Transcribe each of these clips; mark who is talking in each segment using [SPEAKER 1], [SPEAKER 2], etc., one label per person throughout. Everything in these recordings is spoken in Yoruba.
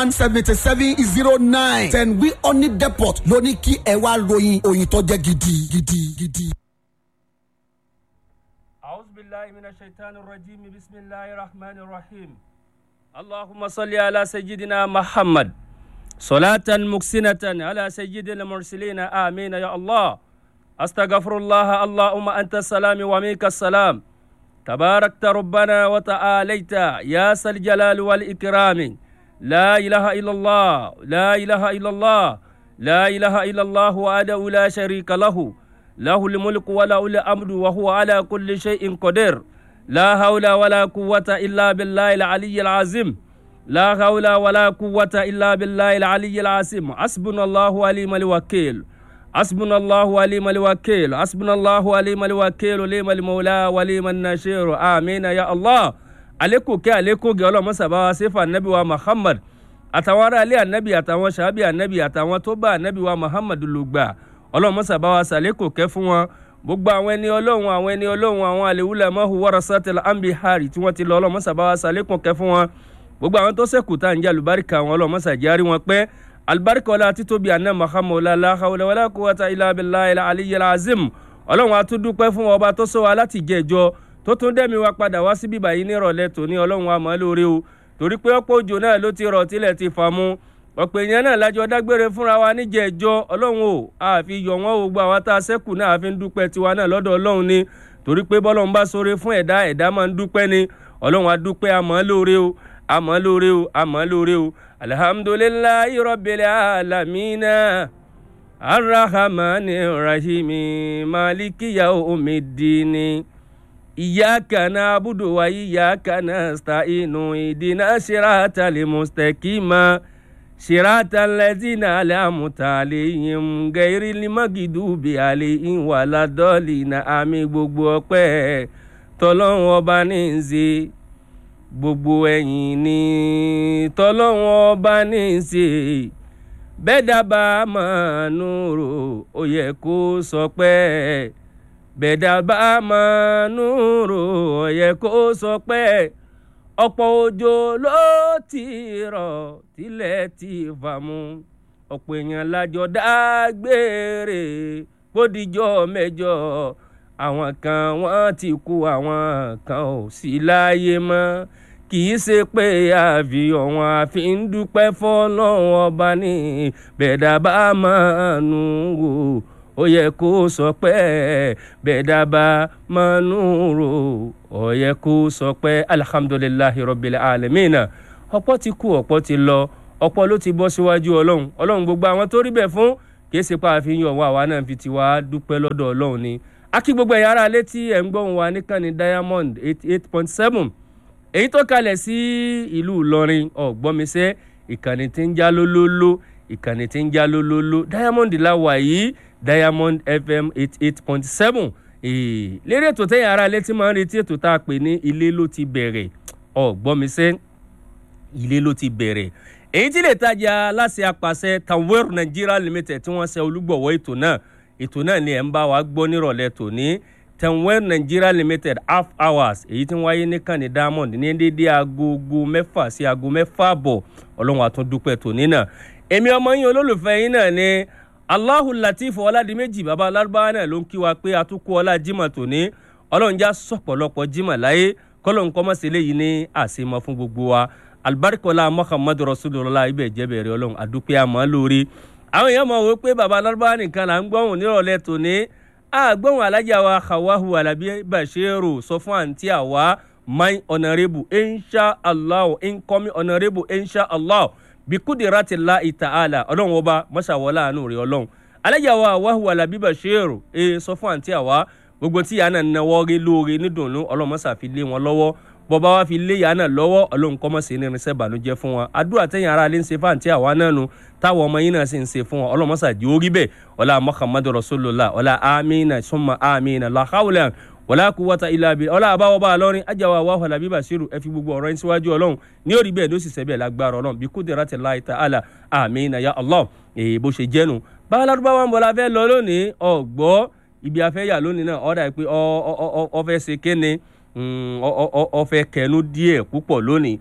[SPEAKER 1] one seventy seven zero nine ten wi honey depot ló ní kí ẹ wá ròyìn òyìn tó jẹ́ gidi gidi gidi.
[SPEAKER 2] أعوذ بالله من الشيطان الرجيم بسم الله الرحمن الرحيم اللهم صل على سيدنا محمد صلاة مكسنة على سيد المرسلين آمين يا الله أستغفر الله اللهم أنت السلام ومنك السلام تباركت ربنا وتعاليت يا ذا الجلال والإكرام لا إله إلا الله لا إله إلا الله لا إله إلا الله وحده لا شريك له له الملك وله الأمر وهو على كل شيء قدير لا حول ولا قوة إلا بالله العلي العظيم لا حول ولا قوة إلا بالله العلي العظيم حسبنا الله وليم الوكيل حسبنا الله وليم الوكيل حسبنا الله وليم الوكيل وليم المولى وليم النشير آمين يا الله عليكم كي عليكم قالوا مسابا سيف النبي ومحمد àtàwọn ará ilé ànábì àtàwọn sàábì ànábì àtàwọn tó bá ànábì wa muhammad lùgbà ọlọ́run mọ́sàbá wa sàlékò kẹ́ fún wọn gbogbo àwọn ẹni ọlọ́run àwọn ẹni ọlọ́run àwọn àlèwúlẹ̀ mọ́hù warasatil anbihari tí wọ́n ti lọ ọlọ́run mọ́sàbá wa sàlékò kẹ́ fún wọn gbogbo àwọn tó sẹ́kù tá à ń jẹ́ àlùbáríkà àwọn ọlọ́run mọ́sàjárí wọn pẹ́ alibarika ọlá títóbi àná muhammad ọlá hawla wala quwwata illa billahi aliyyil azim ọlọ́run atúndúpẹ́ fún ọba tó sọ wa láti jẹ́jọ́ tó tún dẹ́mi wa padà wá síbí báyìí nírọ̀lẹ́ tòní ọlọ́run wa mọ́ lórí o torí pé ọ̀pọ̀ òjò náà ló ti rọ̀ tílẹ̀ ti fà mu ọ̀pọ̀ èèyàn náà lájọ dágbére fúnra wa níjẹ̀ẹ́jọ́ ọlọ́run o àfi yọ̀ wọ́n o gba àwa tá a sẹ́kù náà àfi ń dúpẹ́ tiwa náà lọ́dọ̀ ọlọ́run ni torí pé bọ́lọ́run bá sóore fún ẹ̀dá ẹ̀dá máa ń dúpẹ́ ni ọlọ́run á dúpẹ́ àmọ́ lóore o àmọ́ lóore o àmọ́ lóore o alihamudulilayi rọ́bìlẹ̀ alamina arahamani rahimi malikiya omidini. إياك نعبد وإياك نستعين اهدنا صراط المستقيم صراط الذين أنعمت عليهم غير المغضوب عليهم ولا الضالين àmín gbogbo ọpẹ́ tọlọ́run ọba ní í ṣe gbogbo ẹ̀yìn ní tọlọ́run ọba ní í ṣe bẹ́ẹ̀ dábàá máa nù rò ó yẹ kó sọ pé bẹ̀dà bá máa núrò ọ̀yẹ́ kó sọ pé ọ̀pọ̀ òjò ló ti rọ̀ tilẹ̀ ti fà mu ọ̀pọ̀ èèyàn lájọ dágbére bódìjọ́ mẹ́jọ àwọn kan wọ́n ti kú àwọn kan ò sí láyé mọ́ kì í ṣe pé àfi ọ̀wọ́n àfi ń dúpẹ́ fọ́lọ́run ọba ní bẹ̀dà bá máa nù wò ó yẹ kó sọ pé bẹ́ẹ̀ dábàá máa ń rò ó yẹ kó sọ pé alihamudulilayi rọbìlẹ̀ alẹ́mìnà ọ̀pọ̀ ti kú ọ̀pọ̀ ti lọ ọ̀pọ̀ ló ti bọ́ síwájú ọlọ́run ọlọ́run gbogbo àwọn tó rí bẹ́ẹ̀ fún kì í ṣe pa àfihàn ọ̀wọ́ àwa náà fi tiwa dúpẹ́ lọ́dọ̀ ọlọ́run ni akí gbogbo ẹ̀yà ara létí ẹ̀ ń gbóhùn wa níkànnì diamond eighty eight point seven èyí tó kalẹ̀ sí ìlú ìlọrin ọ̀gbọ́nmisẹ́ ìkànnì tí ń já lólóló ìkànnì tí ń já lólóló diamond la wà yìí diamond fm eighty eight point seven lérí ètò tẹ́yìn ara létí máa ń retí ètò tá a pè ní ilé ló ti bẹ̀rẹ̀ ọ̀gbọ́nmisẹ́ ilé ló ti bẹ̀rẹ̀ èyí tí lè tajà aláṣẹ apàṣẹ tanwer nigeria limited tí wọ́n ṣe olúgbọ̀wọ́ ètò náà ètò náà ni ẹ̀ ń bá wa gbọ́ nírọ̀lẹ́ tòní tanwer nigeria limited half hours èyí tí ń wáyé ní kàní diamond ní dédé agogo mẹ́fà sí aago mẹ́fà bọ̀ ọlọ́run àtúndúpẹ́ tòní náà èmi ọmọ yín olólùfẹ́ yín náà ni allahu latif ọládìméjì baba alárúbáwá náà ló ń kí wa pé atukọ ọlá jimá tòní ọlọ́run já sọ̀pọ̀lọpọ̀ jimá láyé kọ́lọ́n kọ́ mọ́sẹ̀ léyìí ní àṣemọ́ fún gbogbo wa alibarikola muhammadu rasulillah ibẹ̀ jẹ́bẹ̀rẹ̀ ọlọ́run àdúpẹ́ àmọ́ lórí àwọn èèyàn mọ̀ wò pé baba alárúbáwá nìkan là ń gbọ́hùn nírọ̀lẹ́ tòní àgbọ̀hùn alájà wa hawahu alabi bashiru sọ fún àǹtí àwa my honourable insha allah incoming honourable insha allah bikudirati la itaala ọlọ́run ọba mọ́ṣáwọ́lá àánú rẹ̀ ọlọ́run alájàwá wàhùn alábíbà ṣéèrò ẹ sọ fún àǹtí àwa gbogbo tí yàrá náà náwó rí lóore nídùnnú ọlọ́run mọ́ṣá fi lé wọn lọ́wọ́ bọ́ba wa fi lé yàrá náà lọ́wọ́ ọlọ́run kọ́ mọ́ sí ní irinṣẹ́ ìbànújẹ́ fún wọn àdúrà tẹ̀yìn ara lè ń ṣe fún àǹtí àwa náà nu táwọn ọmọ yín náà sì ń ṣe fún wọn ọlọ́run mọ́ṣá di orí bẹ́ẹ̀ ọlá muhammadu rasulillah ọlá amina summa amina lahawla wàlá kú wọ́ta ilá bi ọlá àbáwọ̀ bá a lọ́rin ajáwa wà wàhálà bíbà ṣírù ẹ fi gbogbo ọ̀rọ̀ yín síwájú ọlọ́run ní òrí bẹ́ẹ̀ ló sì sẹ́bẹ̀ lágbára ọlọ́run bí kúndìrá ti láì ta àlà àmín ya allah èyí bó ṣe jẹ́nu bá alárúbáwá ń bọ̀ la fẹ́ lọ lónìí ọ̀gbọ́ ibi afẹ́ yà lónìí náà ọ̀dà pé ọfẹ́ ṣe kéne ọfẹ́ kẹnu díẹ̀ púpọ̀ lónìí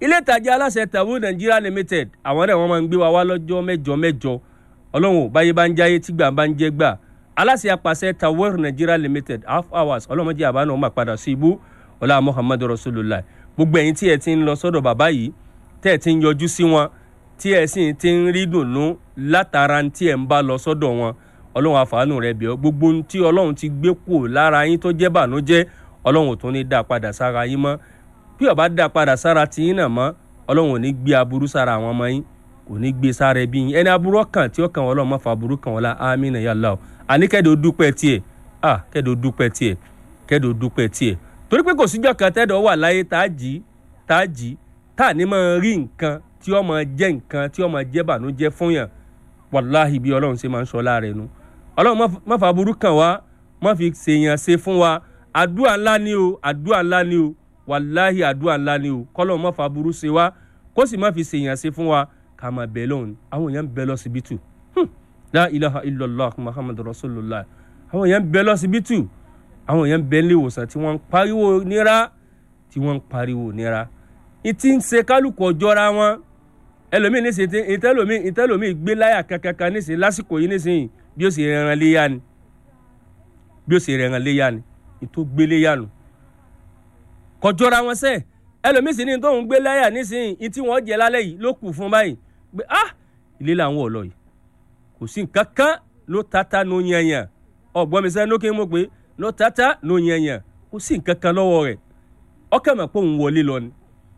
[SPEAKER 2] ilé ìtajà aláṣẹ tàwọn Nigeria limited àwọn náà wọ́n máa ń gbé wa wá lọ́jọ́ mẹ́jọ mẹ́jọ ọlọ́run báyé bá ń jáyé tí gbà bá ń jẹ́ gbà aláṣẹ apàṣẹ tàwọn Nigeria limited half hours ọlọ́mọdé àbá náà máa padà sí ibú ọlá Muhammadu Rasulullah gbogbo ẹ̀yin tí ẹ ti ń lọ sọ́dọ̀ bàbá yìí tẹ́ ẹ ti ń yọjú sí wọn tí ẹ sì ti ń rí dùnnú látara tí ẹ ń bá lọ sọ́dọ̀ wọn ọlọ́run àfààní rẹ bẹ̀ ọ́ gbogbo ohun tí ọlọ́run ti gbé kù lára yín tó jẹ́ bànújẹ́ ọlọ́run ò tún ní dá padà sára yín mọ́ bí ó bá dá padà sára tí yín náà mọ́ ọlọ́run ò ní gbé aburú sára àwọn ọmọ yín kò ní gbé sára ẹbí yín ẹni aburú ọkàn tí ó kàn wọ́n ọlọ́run má fa aburú kàn wọ́n la amínà ya Allah àní kẹ́dọ̀ dúpẹ́ tiẹ̀ ah kẹ́dọ̀ dúpẹ́ tiẹ̀ kẹ́dọ̀ dúpẹ́ tiẹ̀ torí pé kò síjọ́ kan tẹ́dọ̀ wà láyé tá a jí tá a jí tá a ní máa rí nǹkan tí ó máa jẹ́ nǹkan tí ó máa jẹ́ bànújẹ́ fún yàn wàláhì bí ọlọ́run ṣe máa ń sọ láàrẹ̀ nu ọlọ́run má fa aburú kàn wá má fi ṣèyàn ṣe fún wa àdúrà ńlá ni o àdúrà ńlá ni o wàláhì àdúrà ńlá ni o kọ́lọ́ má fa aburú ṣe wá kó sì má fi ṣèyàn ṣe fún wa ká máa bẹ̀ lọ́hùn àwọn èèyàn ń bẹ lọ́sibítù la ilaha illallah muhammadu rasulullah àwọn èèyàn ń bẹ lọ́sibítù àwọn èèyàn ń bẹ nílé ìwòsàn tí wọ́n ń pariwo nira tí wọ́n ń pariwo nira ìtì ń ṣe kálukú ọjọ́ra wọn ẹlòmíì nísìnyí ìtẹ́lòmíì ìtẹ́lòmíì gbé láyà kankankan nísìnyí lásìkò yìí nísìnyí bí ó sì rẹran léyà ni bí ó sì rẹran léyà ni ìtò gbé léyà nù kọjọ́ra wọn sẹ́ẹ̀ ẹlòmíì sì ní tóun gbé láyà nísìnyí ìtì wọn jẹ lálẹ́ yìí ló kù fún báyìí pé ah ilé làwọn ò lọ yìí kò sí nǹkan kan ló tata ló yanyan ọgbọ́n mi sẹ́ni ló kí n mọ̀ pé ló tata ló yanyan kò sí nǹkan kan lọ́wọ́ rẹ̀ ọkàn mọ̀ pé òun wọlé lọ ni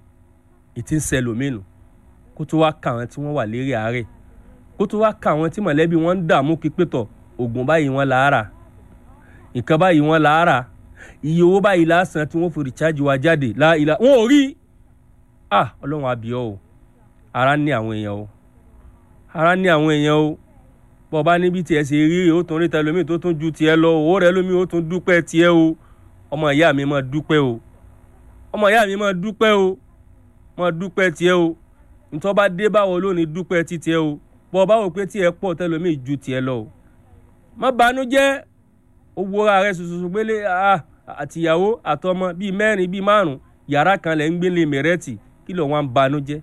[SPEAKER 2] ìtì ń sẹlòmínú kó tó wá ka àwọn tí wọ́n wà lérí àárẹ̀ kó tó wá ka àwọn tí mọ̀lẹ́bí wọn ń dààmú pípẹ́tọ̀ oògùn báyìí wọ́n làárà nǹkan báyìí wọ́n làárà iye owó báyìí lásán tí wọ́n fi rìcháàjì wa jáde láìla wọn ò rí ah ọlọ́run àbíọ́ o ara ní àwọn èèyàn o ara ní àwọn èèyàn o bọ́ bá níbi tiẹ̀ ṣe rí o tún rí tẹlomi tó tún ju tiẹ̀ lọ owó rẹ lómi ó tún dúpẹ́ tiẹ̀ o ọmọ ìyá mi máa dúpẹ́ o ọmọ ìyá mi máa dúpẹ́ o máa dúpẹ́ tiẹ̀ o ntọ́ bá dé báwo lónìí dúpẹ́ títí ẹ o bọ́ bá wò pé tí ẹ pọ̀ tẹ́lómi ju tiẹ̀ lọ o má banújẹ́ owó ara rẹ ṣoṣoṣo gbélé àtìyàwó àtọmọ bíi mẹ́rin bíi márùn yàrá kan lẹ̀ ń gbélé mẹ̀rẹ́tì kí ló wọ́n ń banújẹ́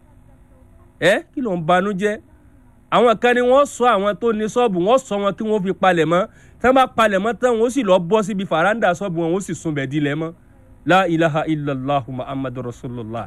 [SPEAKER 2] ẹ kí ló ń banújẹ́ àwọn kan ni wọ́n sọ àwọn tó ní ṣọ́ọ̀bù wọ́n sọ wọn kí wọ́n fi palẹ̀ mọ́ tí wọ́n bá palẹ̀ mọ́ tán wọ́n sì lọ bọ́ síbi fàrándà ṣọ́ọ̀bù wọn wọ́n sì sunbẹ̀ dilẹ̀ mọ́ la ilaha illallah muhammadu rasulullah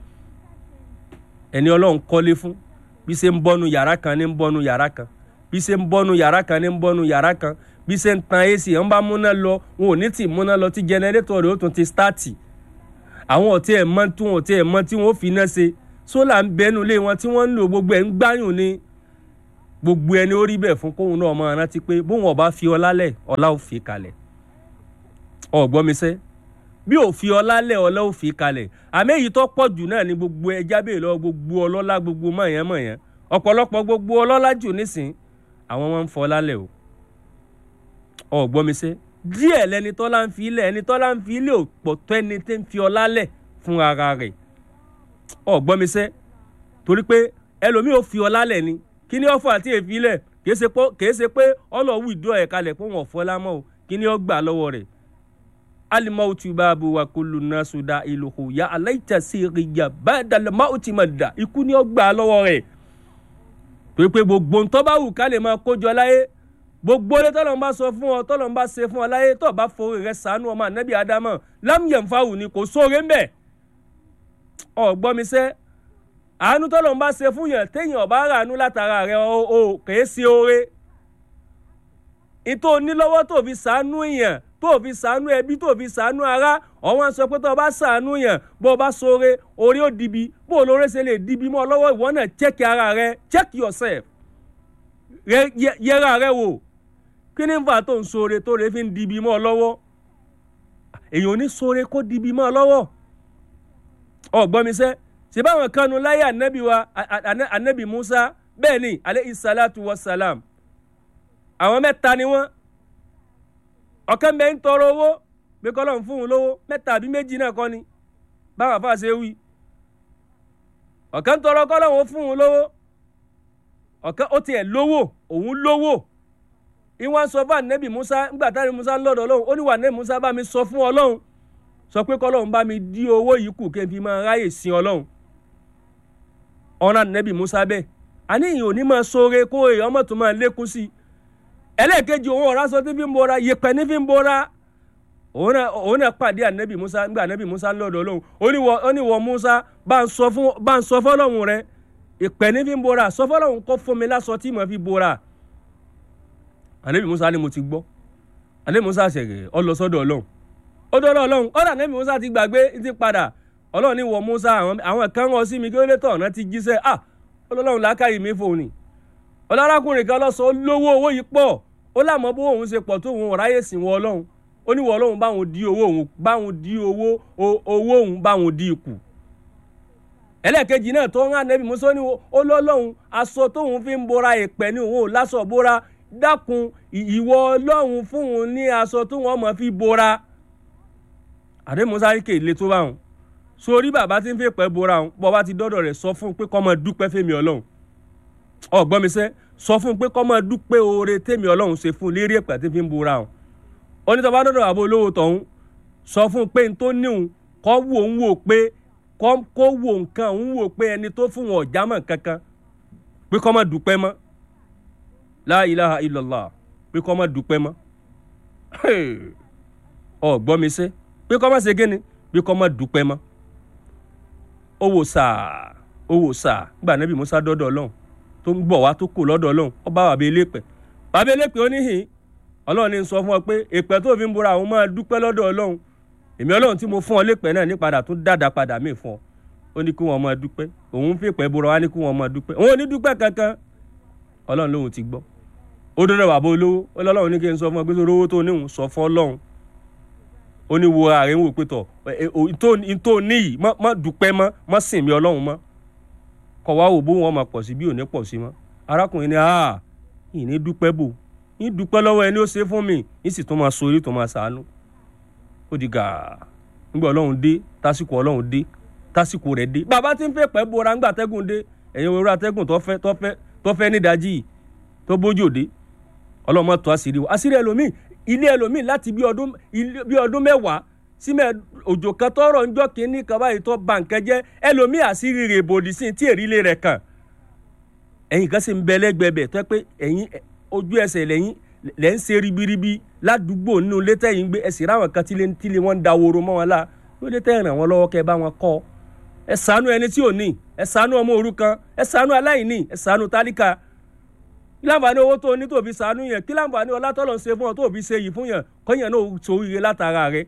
[SPEAKER 2] ẹni ọlọ́run kọ́lé fún bí ṣe ń bọ́nu yàrá kan ní ń bọ́nu yàrá kan bí ṣe ń bọ́nu yàrá kan ní ń bọ́nu yàrá kan bí ṣe ń tan ac ń bá múná lọ wọn ò ní tì múná lọ tí jẹnẹrétọ̀ rẹ̀ ó tún ti stáàtì àwọn ọ̀tí ẹ̀ mọ́ tí wọn ọ̀tí ẹ̀ mọ́ tí wọ́n fi iná ṣe sólà ń bẹnu lé wọn tí wọ́n ń lò gbogbo ẹ̀ ń gbáyùn ní gbogbo ẹni ó rí bẹ́ẹ̀ fún kóhun náà máa rántí pé bóun ọba fi ọlá lẹ̀ ọlá ò fi kalẹ̀ ọ̀gbọ́n mi sẹ́ bí ò fi ọlá lẹ̀ ọlá ò fi kalẹ̀ àmì èyí tó pọ̀ jù náà ni gbogbo ẹja bèè lọ gbogbo ọlọ́lá gbogbo mọ̀yán mọ̀yán ọ̀pọ̀lọpọ̀ gbogbo ọlọ́lá jù nísìn àwọn wọn ń fọ ọlá lẹ̀ o ọ̀gbọ́n mi sẹ́ díẹ̀ lẹni tọ́lá ń fi ilẹ̀ ẹni tọ́lá ń fi ilẹ̀ ò pọ̀ tó ẹni tẹ́ ń fi ọlá lẹ̀ fún ara rẹ̀ ọ̀gbọ́n mi sẹ́ torí pé ẹlòmíì ò fi ọlá lẹ̀ ni kí ni ọ̀fọ̀ àti èfi lẹ̀ kìí ṣe pé ọlọ́wù ìdúrà ẹ̀ kalẹ̀ pé wọ́n fọ́ lámọ́ o kí ni ó gbà lọ́wọ́ rẹ̀ alimauti baabu wa kulu nasu da iluhu ya alaita siriya badal mauti ma da ikú ni ó gbà lọ́wọ́ rẹ̀ pé pé gbogbo ntọ́ bá wù ká lè máa kójọ láyé gbogbo ilé tọ́lọ̀ ń bá sọ fún ọ tọ́lọ̀ ń bá ṣe fún ọ láyé tó bá forí rẹ sànú ọmọ ànábì ádámọ̀ lámìyàn fáwù ni kò sóore ń bẹ̀ ọ gbọ́ mi sẹ́ àánú tọ́lọ̀ ń bá ṣe fún yàn téèyàn ọ̀bá ràánú látara rẹ o o kèé sí oore ìtò onílọ́wọ́ tó fi sànú èèyàn tó fi sànú ẹbí tó fi sànú ara ọ̀wọ́n sọ pé tó o bá sànú yàn bó o bá sóore orí ó dibi bó o lóore ṣe lè dibi mọ́ ọ lọ́wọ́ ìwọ náà check ara rẹ check yourself yẹra rẹ wò kí ni nfa tó ń sóore tó lè fi ń dibi mọ́ ọ lọ́wọ́ èèyàn ò ní sóore kó dibi mọ́ ọ lọ́wọ́ ọ̀gbọ́n mi sẹ́ ṣe báwọn kanu láyé anabi wa anabi musa bẹ́ẹ̀ ni aleyhi salatu wa salam àwọn mẹ́ta ni wọ́n ọ̀kan bẹ́ẹ̀ ń tọrọ owó pé kọ́lọ́ ń fún un lówó mẹ́ta àbí méjì náà kọ́ ni báwọn afa ṣe wí ọ̀kan tọrọ kọ́lọ́ ń fún un lówó ọ̀kan ó tiẹ̀ lówó òun lówó ìwọ̀n sọ fún anabi musa ńgbà táni musa lọ́dọ̀ ọlọ́run ó ní wà anabi musa bá mi sọ fún ọlọ́run sọ pé kọ́lọ́run bá mi dí owó yìí kù kí n fi máa ráyè sin ọlọ́run ọ̀ràn nẹ́bí musa bẹ́ẹ̀ àníyàn ò ní máa sóore kó èèyàn mọ̀ tó máa lékún sí i ẹlẹ́ẹ̀kejì òun ọ̀rá sọ tí fi ń bora yẹpẹ̀ ní fi ń bora òun náà òun náà pàdé ànẹ́bí musa nígbà ànẹ́bí musa ń lọ́dọ̀ ọlọ́run ó ní wọ ó ní wọ musa bá ń sọ fún bá ń sọ fọlọ́run rẹ ìpẹ́ ní fi ń bora sọ fọlọ́run kó fún mi lásọ tí mo fi bora ànẹ́bí musa ni mo ti gbọ́ ànẹ́bí musa ṣẹ̀gẹ̀ ọ lọ sọ́dọ̀ ọlọ́run ó dọ́dọ̀ ọlọ́run ọ̀dà ànẹ́bí musa ti gbàgbé ti padà ọlọ́run ní wọ musa àwọn àwọn kan rán sí mi kí ó lè tọ̀ ọ̀nà ti jíṣẹ́ ah ọlọ́run làákàyè mi fò ní ọlọ́rákùnrin kan lọ́sọ̀ lówó owó yìí pọ̀ ó lámọ́ bó òun ṣe pọ̀ tó òun ọ̀ráyè sìn wọ ọlọ́run ó ní wọ ọlọ́run báwọn di owó òun báwọn di owó owó òun báwọn di ikù ẹlẹ́ẹ̀kejì náà tó ń hàn nẹ́bí musa ní ó lọ́lọ́run aṣọ tóun fi ń bora ìpẹ́ ní òun ò láṣọ bora dákun ìwọ ọlọ́run fún òun ní aṣọ tóun ọmọ fi bora àdé musa ní kéèlé tó báwọn sórí bàbá tí ń fi pẹ́ bora òun bọ́ bá ti dọ́dọ̀ rẹ̀ sọ fún un pé kó máa dúpẹ́ fẹ́mi ọlọ́run ọgbọ́n mi sẹ́ sọ fún un pé kó máa dúpẹ́ oore tẹ́mi ọlọ́run ṣe fún un lérí ẹ̀pẹ́ tí fi ń bora òun onítọ̀bá dọ́dọ̀ àbò olówó tọ̀hún sọ fún un pé n tó níhun kọ́ wò ń wò pé kó wò nǹkan ń wò pé ẹni tó fún wọn ọ̀já mọ̀ kankan pé kó máa dúpẹ́ mọ́ la ilaha illallah pé kó máa dúpẹ́ mọ́ ọgbọ́n mi sẹ́ pé kó máa ṣe kíni pé kó máa dúpẹ́ mọ́ owó sáà owó sáà gbà nẹ́bí musa dọ́dọ̀ ọlọ́run tó ń bọ̀ wá tó kù lọ́dọ̀ ọlọ́run ó bá bàbá elépẹ̀ bàbá elépẹ̀ ó níhìn ọlọ́run ní sọ fún ọ pé èpẹ́ tó fi ń bora àwọn máa dúpẹ́ lọ́dọ̀ ọlọ́run èmi ọlọ́run tí mo fún ọ lépẹ̀ náà ní padà tó dáadáa padà mí fún ọ ó ní kí wọ́n máa dúpẹ́ òun fi èpẹ́ bora wá ní kí wọ́n máa dúpẹ́ òun ò ní dúpẹ́ kankan ọlọ́run lóhun ti gbọ́ ó dọ́dọ̀ bàbá olówó ó lọ́lọ́run ní kí n sọ fún ọ pé owó tó níhùn sọ fún ọlọ́run ó ní wo ààrẹ ń wò pé tọ̀ ntó níyì má dúpẹ́ mọ́ má sìn mí ọlọ́run mọ́ kọ̀ wá wò bó wọn máa pọ̀ sí bí ò ní pọ̀ sí mọ́ arákùnrin ni ah ìní dúpẹ́ bò ní dúpẹ́ lọ́wọ́ ẹni ó ṣe fún mi ní sì tún máa sori tó máa ṣàánú ó di gàá nígbà ọlọ́run dé tásìkò ọlọ́run dé tásìkò rẹ̀ dé bàbá tí ń fẹ́ pẹ́ bora ńgbà tẹ́gùn dé ẹ̀yin òwúrọ̀ atẹ́gùn tó fẹ́ tó fẹ́ tó fẹ́ nídàájì yìí tó bójú òde ọlọ́run máa tó àṣírí wa àṣírí ẹlòmíì ilé ẹlòmíì láti bí ọdún bí ọdún mẹ́wàá sí mẹ́ òjò kan tọrọ ńjọ́ kínní kan báyìí tó bà nǹkan jẹ́ ẹlòmíì àṣírí rẹ̀ bòdì sí tí èrì ilé rẹ̀ kàn ẹ̀yin kan sì ń bẹ lẹ́gbẹ̀ẹ́ bẹ̀ tó yẹ pé ẹ̀yin ojú ẹsẹ̀ lẹ́yìn lẹ́ ń ṣe ribiribi ládùúgbò nínú létẹ́ yìí ń gbé ẹsẹ̀ ráwọn kan tílé tílé wọn ń da woro mọ́ wọn la ló létẹ́ ràn wọ́n lọ́wọ́ kẹ́ bá wọn kọ́ ẹ ṣàánú ẹni tí ò ní ẹ ṣàánú ọmọ òrukàn ẹ ṣàánú aláìní ẹ ṣàánú tálíkà kí láǹfààní owó tó ní tó fi ṣàánú yẹn kí láǹfààní ọlá tọ́lọ̀ ń ṣe fún ọ tó fi ṣe yìí fún yẹn kọ́yàn náà sóríire látara rẹ̀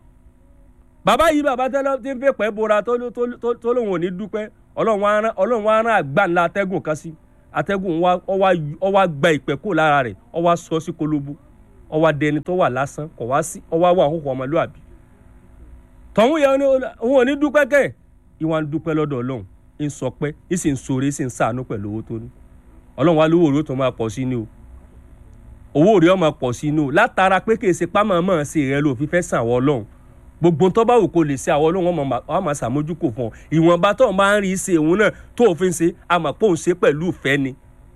[SPEAKER 2] bàbá yìí bàbá tẹ́lẹ̀ tí ń fẹ́ pẹ́ bora tó lóun ò ní dúpẹ́ ọlọ́run wa rán àgbà ńlá atẹ́gùn kan sí atẹ́gùn ọ wá gba ìpẹ́ kó lára rẹ̀ ọ wá sọ sí kolobo ọ wá dẹni tó wà lásán kọ̀ wá sí ọ wá wà hóhó ọmọlúàbí tọ̀hún yẹn òun ò ní dúpẹ́ kẹ́ ìwà ń dúpẹ́ lọ́dọ̀ ọlọ́run ń sọ pé ń sì ń sore ń sì ń sàánú pẹ̀lú owó tó ní ọlọ́run wa lówó òró tó máa pọ̀ sí ni o owó òré ọmọ pọ̀ sí ni o látara pé kì í ṣe pámọ́mọ́ sí rẹ ló fi fẹ́ sàn wọ́ ọlọ́run gbogbo tó bá wù kó lè ṣe àwọn ọlọ́run wọn máa ṣàmójúkò fún ọ ìwọ̀nba tó máa ń rí ṣe òun náà tó òfin ṣe àmọ́ pé òun ṣe pẹ̀lú ìfẹ́ ni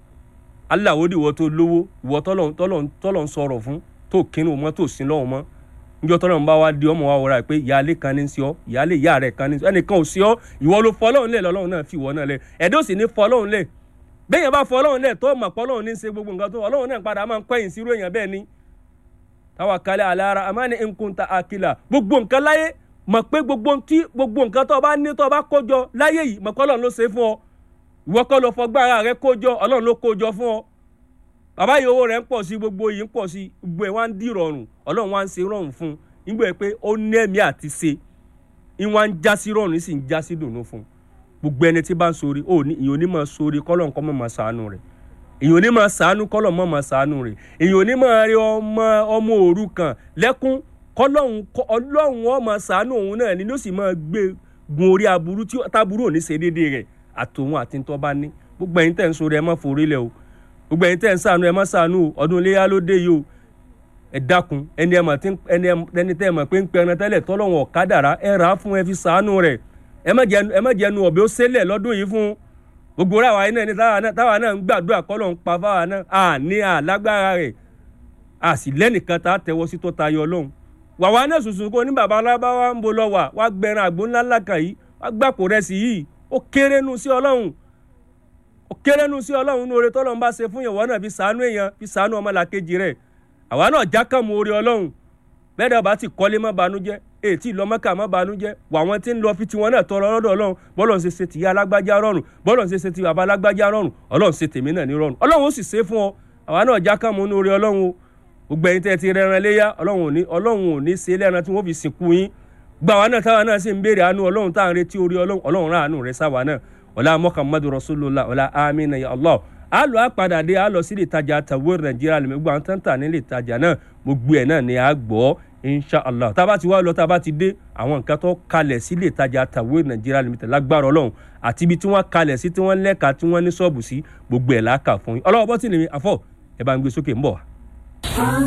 [SPEAKER 2] aláwòdì ìwọ tó lówó ìwọ tọ́lọ̀ ń sọ̀rọ̀ fún tó kínú mọ́ tó sin lọ́wọ́ mọ́ níjọ́ tọ́lọ̀ ń bá wa di ọmọ wa wọra pé ìyáálé kan ní sí ọ ìyáálé ìyá rẹ̀ kan ní sí ọ ẹnìkan ò sí ọ ìwọ ló fọ ọlọ́run lẹ̀ lọ́lọ́run náà fi ìwọ náà lẹ̀ ẹ̀dọ́ sì ní fọ ọlọ́run lẹ̀ bẹ́ẹ̀ yẹn bá fọ ọlọ́run lẹ̀ tó mọ̀ pọ́ ọlọ́run ní í ṣe gbogbo nǹkan tó ọlọ́run náà padà máa ń kọ́yìn sírú èèyàn bẹ́ẹ̀ ni tawakkala ala ara amani in kunta akila gbogbo nǹkan láyé mọ̀ pé gbogbo tí gbogbo nǹkan tó o bá ní tó o bá kójọ láyé yìí mọ̀ kọ́ ọlọ́run ló ṣe fún ọ ìwọ kọ́ ló fọgbára rẹ kójọ ọlọ́run ló kójọ fún ọ bàbá yìí owó rẹ̀ ń pọ̀ sí gbogbo yìí ń pọ̀ sí gbogbo ẹ̀ wá ń dì rọrùn ọlọ́run wá ń ṣe rọrùn fún un nígbà pé ó ní ẹ̀mí àti ṣe ìwọ̀n ń já sí rọrùn sì ń já sí dùnú fún un gbogbo ẹni tí bá ń sori ó ní ìyóní máa sori kọ́lọ̀ nǹkan mọ̀ máa ṣàánú rẹ̀ èyàn ò ní máa ṣàánú kọ́lọ̀ mọ́ máa ṣàánú rẹ̀ èyàn ò ní máa rí ọmọ ọmọ òrukàn lẹ́kún kọ́lọ́hún ọlọ́hún ó máa ṣàánú òun náà ni ló sì máa gbé gun orí aburú tí táburú ò ní ṣe déédéé rẹ̀ àtòun àti ntọ́ bá ní gbogbo ẹ̀yin tẹ̀ ń sori ẹ má forí lẹ̀ o gbogbo ẹ̀yin tẹ̀ ń ṣàánú ẹ má ṣàánú o ọdún iléyà ló dé yìí o ẹ dákun ẹni ẹni tẹ́ ẹ mọ̀ pé ń pẹran tẹ́lẹ̀ tọ́lọ́hún ọ̀kadàrá ẹ rà á fún ẹ fi ṣàánú rẹ̀ ẹ má jẹnu ọ̀bẹ ó ṣẹlẹ̀ lọ́dún yìí fún gbogbo ra wa iná ni táwa náà ń gbàdúrà kọ́lọ̀ ń pa fáwa náà à ní àlágbára rẹ̀ à sì lẹ́nìkan tá a tẹ̀wọ́ sí tó tayọ ọlọ́run wàwa náà sùsùn kó ní baba alábáwá ń bo lọ wà wá gbẹran àgbo ńlá ńlá kan yìí wá gbàpò rẹ̀ sí yìí ó kéré nu sí ọlọ́run kérénu sí ọlọ́run ní oore tọ́lọ́run bá ṣe fún yẹn wọ́n náà fi sàánú èèyàn fi sàánú ọmọlàkejì rẹ̀ àwa náà jákàmù oore ọlọ́run bẹ́ẹ̀ dẹ̀ bá ti kọ́lé má banújẹ́ ètí ìlọ́mọ́kà má banújẹ́ wà wọ́n ti ń lọ fi tiwọn náà tọrọ lọ́dọ̀ ọlọ́run bọ́lọ̀ ń ṣe ṣe tìyá alágbájá rọrùn bọ́lọ̀ ń ṣe ṣe ti bàbá alágbájá rọrùn ọlọ́run ṣe tèmi náà ní rọrùn ọlọ́run ó sì ṣe fún ọ àwa náà jákàmù ní oore ọlọ́run o gbogbo ẹ̀yin tẹ́ ti rẹran léyà ọlọ́run ò ní ọlọ́run ò ní ṣe lẹ́ran tí wọ́n fi sìnkú yín gbà wá náà táwa náà sì ń béèrè àánú ọlọ́run tá à ń retí orí ọlọ́run ọlọ́run rán àánú rẹ̀ sáwa náà ọlá muhammadu rasulullah ọlá amina ya allah a lọ àpàdà dé a lọ sí ilé ìtajà tàwé nàìjíríà lèmi gbọ́ àwọn tán tà ní ilé ìtajà náà gbogbo ẹ̀ náà ni a gbọ́ inshallah tá a bá ti wá lọ tá a bá ti dé àwọn nǹkan tó kalẹ̀ sí ilé ìtajà tàwé nàìjíríà lèmi tẹ̀ lágbára ọlọ́run àti ibi tí wọ́n kalẹ̀ sí tí wọ́n lẹ́ka tí wọ́n ní ṣọ́ọ̀bù sí gbogbo ẹ̀ láàkà fún yín ọlọ́wọ́ bọ́tì lèmi àfọ̀ ẹ̀ bá ń gbé sókè ń bọ̀ wá.